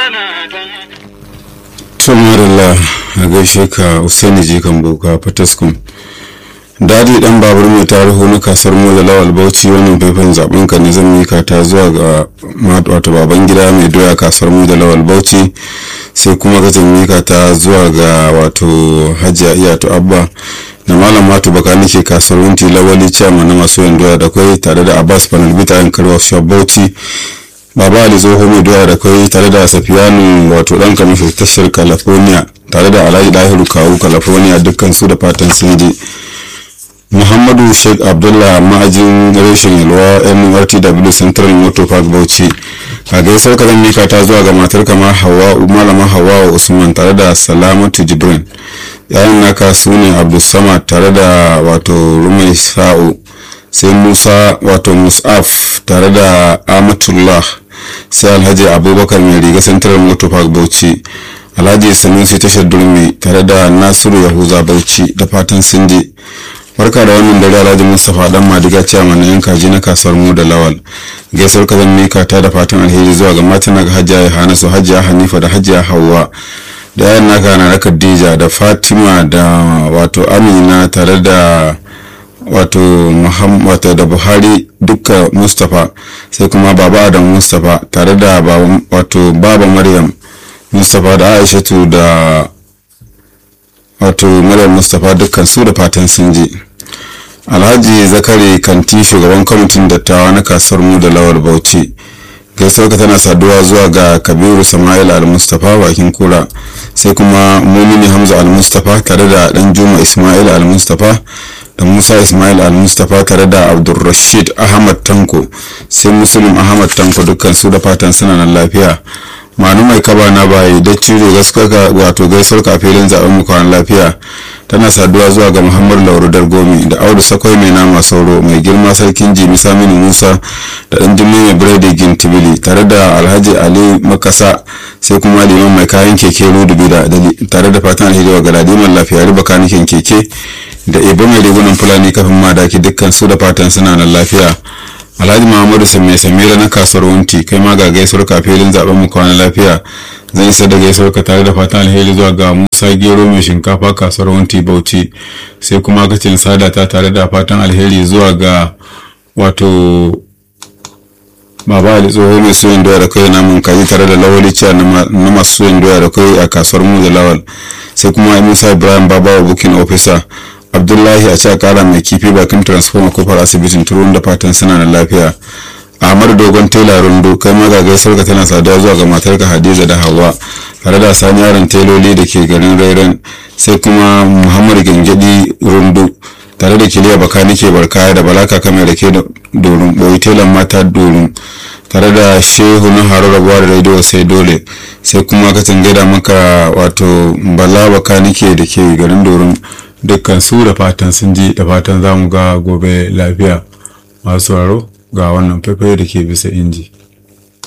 tumarilla a gaishe ka usaini jikan boka fataskum dadi dan babur mai tarihu na kasar mu da lawal bauchi wannan faifan zaben ka ne zan mika ta zuwa ga wato baban gida mai doya kasar mu da lawal bauchi sai kuma ka zan mika ta zuwa ga wato hajiya iyatu abba da malam matu baka nake kasuwar wunti lawali chairman na masu yin doya da kwai tare da abbas panel bita yan karwa shop bauchi baba ali zoho mai doya da kwai tare da safiyanu wato dan kamishin tashar california tare da alhaji dahiru kawu california dukkan su da fatan sun je muhammadu sheikh abdullah ma'ajin reshen yalwa nrtw central motor park bauchi a gaisar ka zan mika ta zuwa ga matar kama hawa malama hawa usman tare da salamatu jibrin yayin naka su ne abdulsamad tare da wato rumai sa'u sai musa wato musaf tare da amatullah sai alhaji abubakar mai riga central motor park bauchi alhaji sanusi tashar durmi tare da nasiru yahuza bauchi da fatan sun je barka da wannan dare alhaji mustapha dan madiga ciyaman na yan kaji na kasuwar mu da lawal gaisuwar ka zan mika ta da fatan alheri zuwa ga matan ga hajiya ya hana su hajiya hanifa da hajiya hauwa da yayan naka na khadija da fatima da wato amina tare da wato muhammad da buhari dukka mustapha sai kuma baba adam mustapha tare da wato baba maryam mustapha da aishatu da wato maryam mustapha dukkan su da fatan sun je alhaji zakari kanti shugaban kwamitin dattawa na kasuwar mu da lawar bauchi gaisuwar ka tana saduwa zuwa ga kabiru sama'il al-mustapha bakin kura sai kuma mumini hamza al-mustapha tare da dan juma ismail al-mustapha da musa ismail al-mustapha tare da abdulrashid ahmad tanko sai muslim ahmad tanko dukkan su da fatan suna nan lafiya manu mai kaba na bayi da ciro gaskaka wato gaisuwar ka filin zaben mu kwan lafiya tana saduwa zuwa ga muhammadu lauru dargomi da audu sakwai mai nama sauro mai girma sarkin jimi saminu musa da dan jimai mai biredi gintibili tare da alhaji ali makasa sai kuma liman mai kayan keke rudubi da tare da fatan alheri wa galadiman lafiya riba kanikin keke da ibo mai rigunan fulani kafin madaki dukkan su da fatan suna nan lafiya alhaji muhammadu mai samira na kasuwar wunti kai ma ga gaisuwar kafilin zaben mu kwana lafiya zan isa da gaisuwar ka tare da fatan alheri zuwa ga musa gero mai shinkafa kasuwar wunti bauchi sai kuma kacin sada ta tare da fatan alheri zuwa ga wato baba ali tsoho mai suyan doya da kai namun kaji tare da lawali ciya na masu suyan doya da kai a kasuwar mu da lawal sai kuma musa ibrahim babawa bukin officer abdullahi a ce kara mai kifi bakin transformer kofar asibitin turun da fatan suna da lafiya ahmadu dogon tela rundu kai ma ga gaisar ka tana saduwa zuwa ga matarka hadiza da hawa tare da sani yaron teloli da ke garin rairan sai kuma muhammadu gangadi rundu tare da kiliya baka nike barkaya da balaka kamar da ke dorin boyi telan mata dorin tare da shehu na haro rabuwa da rediyo sai dole sai kuma ka gaida maka wato bala baka nike da ke garin dorin dukkan su da fatan sun ji da fatan za mu ga gobe lafiya masu sauraro ga wannan faifai da ke bisa inji.